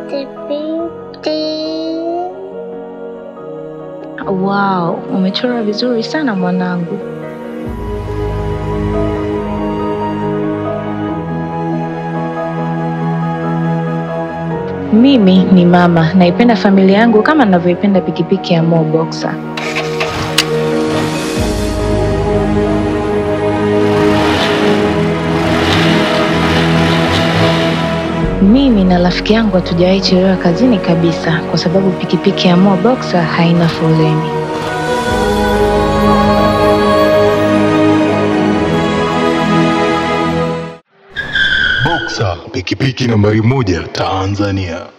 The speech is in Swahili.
Wow, umechora vizuri sana mwanangu. Mimi ni mama, naipenda familia yangu kama ninavyoipenda pikipiki ya Mo Boxer. Mimi na rafiki yangu hatujawahi chelewa kazini kabisa kwa sababu pikipiki ya Mo Boxer haina foleni. Boxer, pikipiki nambari moja Tanzania.